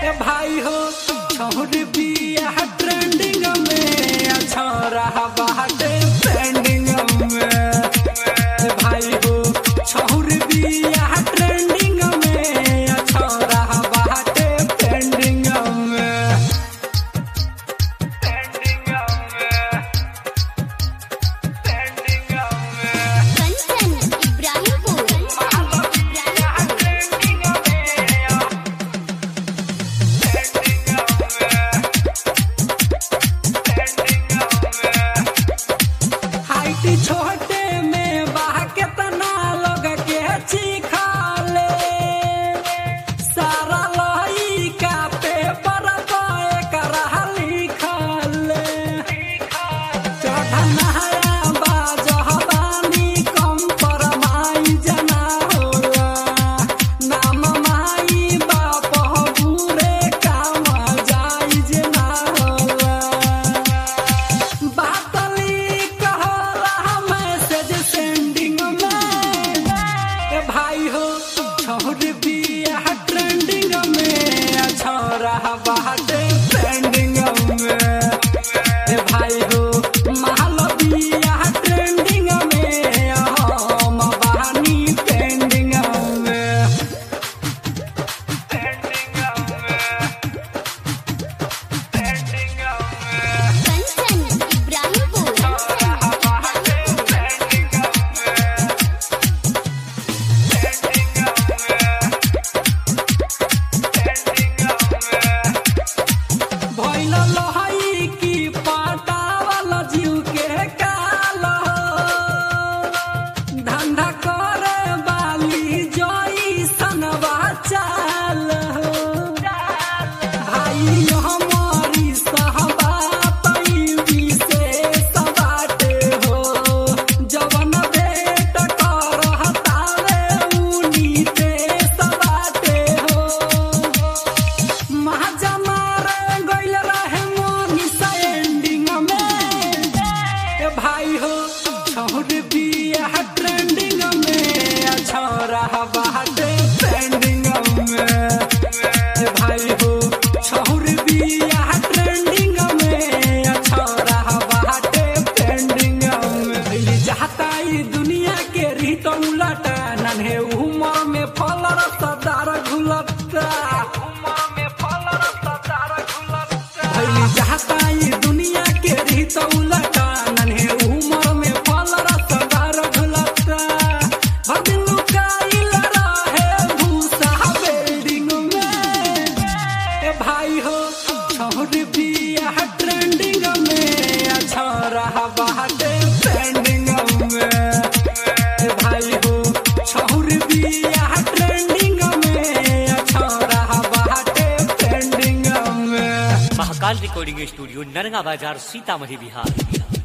ए भाई हो छोड़ बिया ट्रेंडिंग में अच्छा रहा बाटे ट्रेंडिंग में ए भाई हो छोड़ बिया ट्रेंडिंग में अच्छा रहा बाटे ट्रेंडिंग में ट्रेंडिंग में ट्रेंडिंग में कंचन इब्राहिमपुर ट्रेंडिंग में हाइट छोटे में बाह केतना लोग के चिखाले सारा लइका पेपर पे करा लिखले चढ़नहाया बाजहबानी कम पर माई जना होला नाम माई बाप बुरे काम जाई जना होला बातली कहला मैसेज सेंडिंग में ए भाई हो छोड़ बिया ट्रेंडिंग में छोरा बाटे ट्रेंडिंग में ए भाई हो मालविया ट्रेंडिंग में हम बहानी ट्रेंडिंग में ट्रेंडिंग में ट्रेंडिंग में कंचन इब्राहिमपुर भइल लहई की पाटावल जीव के काल धंधा करे बाली जोई सनवा चाल भाई हमारी सहबा तई विशेष बाटे हो जवन भेट करहतावे उनी देश बाटे हो महाजा मारे गइल रहे मोनी सा एंडिंग में ए भाई हो छोड़ बिया ट्रेंडिंग में छोरा बाटे ट्रेंडिंग में ए भाई हो छोड़ बिया ट्रेंडिंग में छोरा बाटे ट्रेंडिंग में जाता ई दुनिया के रीत उलटा नन्हे उमर में फल रसदार घुलता उमर में फल रसदार घुलता भइली जाता ई दुनिया के रीत उलटा नन्हे उमर में फल रसदार घुलता भदिन लुकाइल रहे भूसा बिल्डिंग में ए भाई हो छोड़ बिया ट्रेंडिंग में छोरा बाटे ट्रेंडिंग में ए भाई हो छोड़ बिया ट्रेंडिंग में छोरा बाटे ट्रेंडिंग में महाकाल रिकॉर्डिंग स्टूडियो नरगा बाजार सीतामढ़ी बिहार